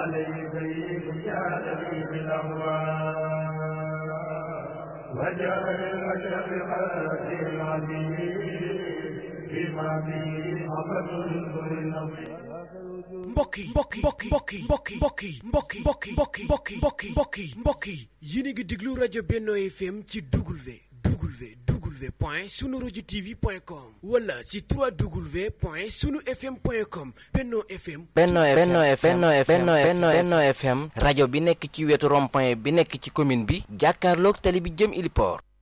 عليك يا نبي الأهوال وجعل الأشرف قلبي العظيم بما به أبد النبي mbokk yi mbokk yi mbokk yi mbokk yi mbokk yi mbokk yi mbokk yi mbokk yi mbokk yi mbokk yi mbokk yi mbokk yi yéen a ngi déglu rajo Benno FM ci W W W point sunu rajo TV point com wala ci 3W point sunu FM point com Benno FM. Benno Benno FM Benno Benno Benno FM rajo bi nekk ci wetu rond-point bi nekk ci commune bi jàkkaarloog tali bi jëm Iliport